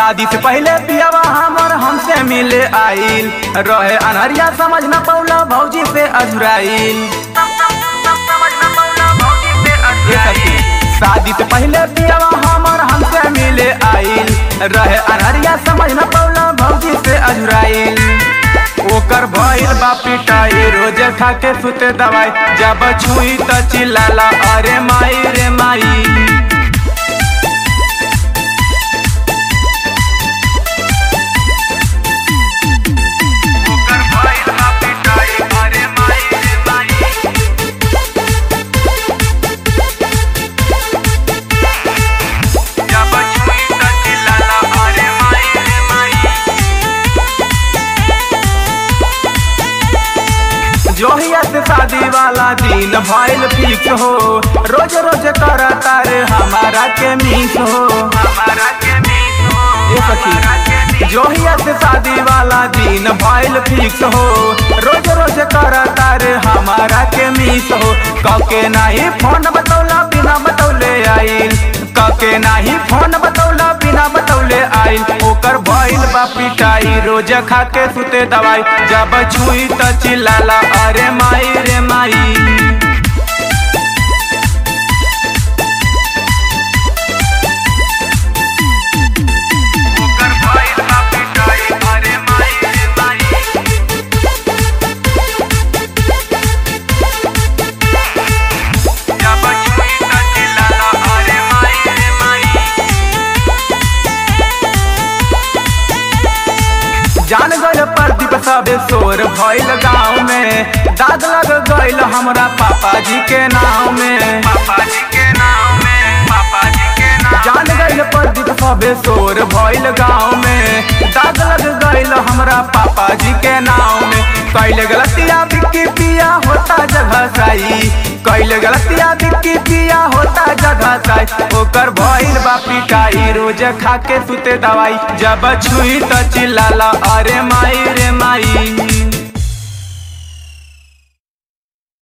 शादी से पहले पियावा हमर हमसे मिले आइल रहे अनहरिया समझ न पौला भौजी से अझुराइल ये सखी, शादी से पहले पियावा हमर हमसे मिले आइल रहे अनहरिया समझ न पौला भौजी से अझुराइल ओकर भइल बा पिटाई रोज खा के सुते दवाई जब छुई त चिल्लाला अरे माई रे माई ओकर भइल बा पिटाई अरे माई रे माई जब छुई त चिल्लाला अरे माई रे माई जोहिया से शादी वाला दिन भइल फिक्स हो रोज रोज कर तारे हमारा के मिस हो हमारा के मिस हो ये सखी जोहिया से शादी वाला दिन भइल फिक्स हो रोज रोज कर तारे हमारा के मिस हो कके नाही फोन बतौला बिना बतौले आइल कके नाही फोन बतौला बिना बतौले आइल ओकर भइल बा पिटाई रोज खा के सुते दवाई जब छुई त चिल्लाला अरे माई रे माई ओकर भइल बा पिटाई अरे माई रे माई जब छुई त चिल्लाला अरे माई रे माई जान गइल प्रदीप सबे शोर भइल गाँव में दाग लग गइल हमरा पापा जी के नाम में पापा जी के नाम में पापा जी के नाम जान गइल प्रदीप सबे शोर भइल गाँव में दाग लग गइल हमरा पापा जी के नाम में कैल गलतिया बिक्की पिया होता जगह सही कैल गलतिया बिक्की पिया होता जगह सही ओकर भइल बा पिटाई रोज खा के सुते दवाई जब छुई त चिल्लाला अरे माई रे माई